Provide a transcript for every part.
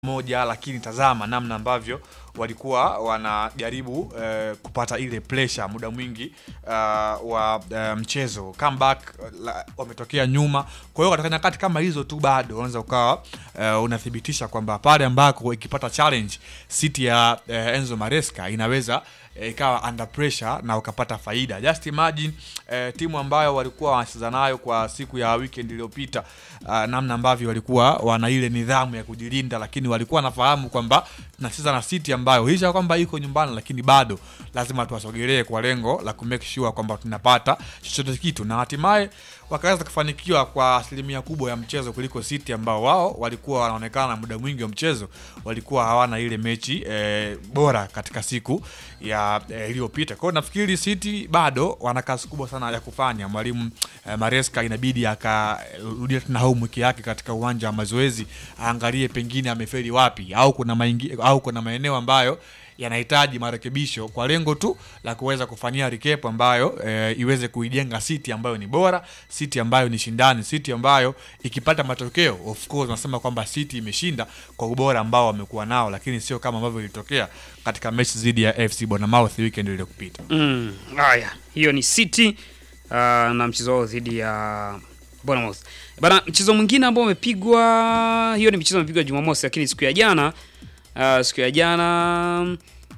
moja, lakini tazama namna ambavyo walikuwa wanajaribu eh, kupata ile pressure muda mwingi uh, wa eh, mchezo comeback, la, wametokea nyuma. Kwa hiyo katika nyakati kama hizo tu bado unaweza ukawa eh, unathibitisha kwamba pale ambako ikipata challenge City ya eh, Enzo Maresca inaweza eh, ikawa under pressure na ukapata faida. Just imagine eh, timu ambayo walikuwa wanacheza nayo kwa siku ya weekend iliyopita, uh, namna ambavyo walikuwa wana ile nidhamu ya kujilinda, lakini walikuwa wanafahamu kwamba tunacheza na City ambayo licha kwamba iko nyumbani, lakini bado lazima tuwasogelee kwa lengo la ku make sure kwamba tunapata chochote kitu, na hatimaye wakaweza kufanikiwa kwa asilimia kubwa ya mchezo kuliko City ambao wao walikuwa wanaonekana muda mwingi wa mchezo walikuwa hawana ile mechi eh, bora katika siku ya eh, iliyopita. Kwa hiyo nafikiri City bado wana kazi kubwa sana ya kufanya. Mwalimu eh, Maresca inabidi akarudia tena homework yake katika uwanja wa mazoezi, aangalie pengine amefeli wapi au kuna maingi, au kuna maeneo ambayo yanahitaji marekebisho kwa lengo tu la kuweza kufanyia recap ambayo e, iweze kuijenga City ambayo ni bora, City ambayo ni shindani, City ambayo ikipata matokeo of course nasema kwamba City imeshinda kwa ubora ambao wamekuwa nao, lakini sio kama ambavyo ilitokea katika mechi dhidi ya FC Bournemouth weekend iliyopita. Mm, haya, hiyo ni City uh, na mchezo wao dhidi ya Bournemouth. Bana, mchezo mwingine ambao umepigwa, hiyo ni mchezo umepigwa Jumamosi, lakini siku ya jana uh, siku ya jana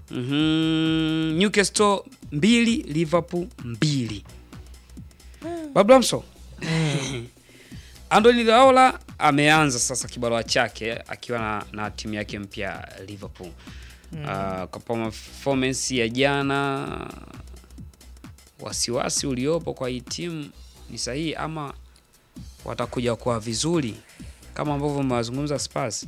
mm Newcastle mbili Liverpool mbili. Bablamso Andoni Raola ameanza sasa kibarua chake akiwa na, na timu yake mpya Liverpool. Uh, kwa performance ya jana, wasiwasi uliopo kwa hii timu ni sahihi ama watakuja kwa vizuri kama ambavyo umewazungumza Spurs?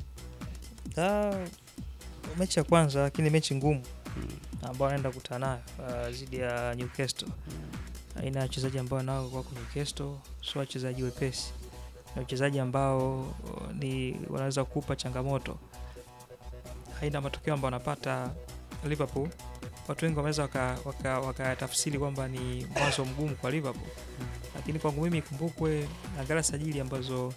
Ah, mechi ya kwanza lakini mechi ngumu ambao anaenda kukutana nayo ah, dhidi ya Newcastle. Aina ya wachezaji ambao nao wako Newcastle sio wachezaji wepesi, ni wachezaji ambao oh, ni wanaweza kukupa changamoto. Aina ya matokeo ambayo wanapata Liverpool, watu wengi wameweza wakatafsiri waka, waka kwamba ni mwanzo mgumu kwa Liverpool, lakini kwangu mimi ikumbukwe, angalia sajili ambazo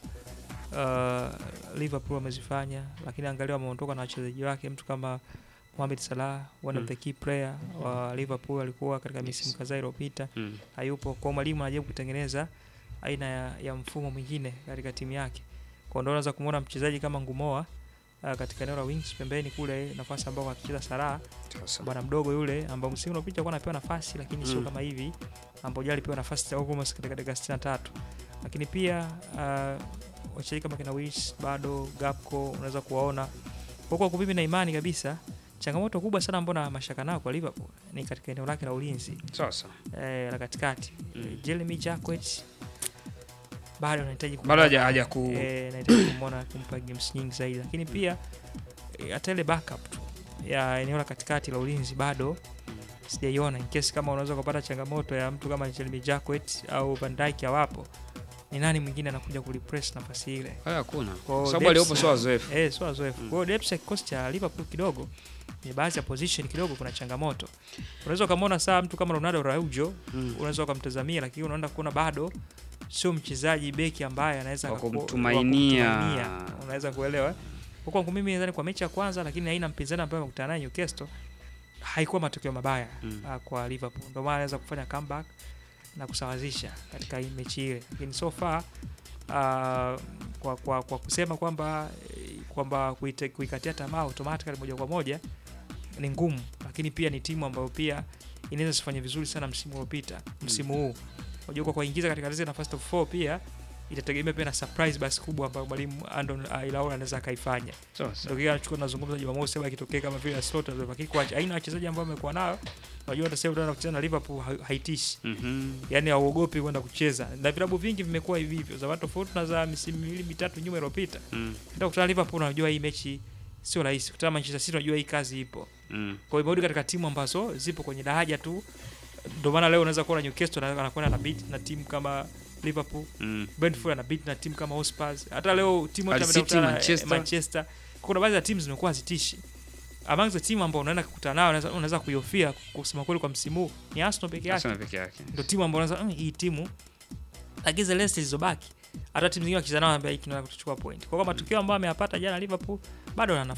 uh, Liverpool wamezifanya, lakini angalia wameondoka na wachezaji wake, mtu kama Mohamed Salah, one of the key player wa Liverpool, alikuwa katika misimu kadhaa iliyopita, Mm. hayupo. Kwa mwalimu anajaribu kutengeneza aina ya, ya mfumo mwingine katika timu yake, kwa ndio unaweza kumuona mchezaji kama Ngumoa uh, katika eneo la wings pembeni kule, nafasi ambao akicheza Salah bwana mdogo yule ambao msimu uliopita alikuwa anapewa nafasi lakini sio Mm. kama hivi ambao jali alipewa nafasi almost katika dakika 63 lakini pia uh, wachezaji kama kina Wish bado Gapco unaweza kuwaona huko kwa mimi na imani kabisa changamoto kubwa sana ambayo na mashaka nayo kwa Liverpool ni katika eneo lake la ulinzi Sasa eh, la katikati Mm. mm. Jeremy Jacquet bado anahitaji bado kumwona- haja haja ku eh, nahitaji kumwona kumpa games nyingi zaidi, lakini pia eh, hata ile backup tu ya eneo la katikati la ulinzi bado sijaiona, in case kama unaweza kupata changamoto ya mtu kama Jeremy Jacquet au Van Dijk hawapo, ni nani mwingine anakuja kurepress nafasi ile? haya hakuna, Kwa kwa sababu depth- aliopo sio wazoefu. Eh, sio wazoefu. Mm. Kwa hiyo depth ya kikosi cha Liverpool kidogo ni baadhi ya position kidogo kuna changamoto. Unaweza ukamwona saa mtu kama Ronaldo Araujo, Mm. unaweza ukamtazamia, lakini unaenda kuona bado sio mchezaji beki ambaye anaweza Wa akaku- kumtumainia. wa kumtumainia. Unaweza kuelewa. Kwa kwangu mimi nadhani kwa mechi ya kwanza, lakini haina mpinzani ambaye amekutana naye Newcastle, haikuwa matokeo mabaya Mm. ah, kwa Liverpool. Ndio maana anaweza kufanya comeback na kusawazisha katika hii mechi ile, lakini so far ah, kwa, kwa, kwa kusema kwamba eh, kwamba kuite- kuikatia tamaa automatically moja kwa moja ni ngumu, lakini pia ni timu ambayo pia inaweza sifanye vizuri sana msimu uliopita, msimu huu unajua, kwa kuingiza katika zile nafasi top 4 pia itategemea pia na surprise basi kubwa ambayo mwalimu Andon Iraola anaweza akaifanya. Sasa Ndio kile anachukua nazungumza Jumamosi, labda ikitokea kama vile slot lakini kwa aina ya wachezaji ambao amekuwa nayo, unajua hata sasa utaenda kucheza na Liverpool ha- haitishi mhm. yani hauogopi kwenda kucheza na vilabu vingi vimekuwa hivi hivyo za watu tofauti na za misimu miwili mitatu nyuma iliyopita. Mm. Ndio kutana Liverpool, unajua hii mechi sio rahisi. Kutana Manchester City, unajua hii kazi ipo. Mm. Kwa hiyo imerudi katika timu ambazo zipo kwenye daraja tu. Ndio maana leo unaweza kuona Newcastle ana- anakwenda na beat na timu kama Liverpool, Mm. Brentford ana beat na timu kama Hotspur. Hata leo timu yote Hull City, amekutana Manchester. Manchester. Kuna baadhi ya timu zimekuwa zitishi. Among the timu ambao unaenda kukutana nayo unaweza unaweza kuihofia kusema kweli kwa msimu huu ni Arsenal peke yake Arsenal peke yake. ndio timu ambayo unaweza mm, hii timu lakini zile rest zilizobaki hata timu zingine wakicheza nao anambia hiki tunataka kuchukua point. Kwa hiyo matokeo ambayo ameyapata jana Liverpool bado ana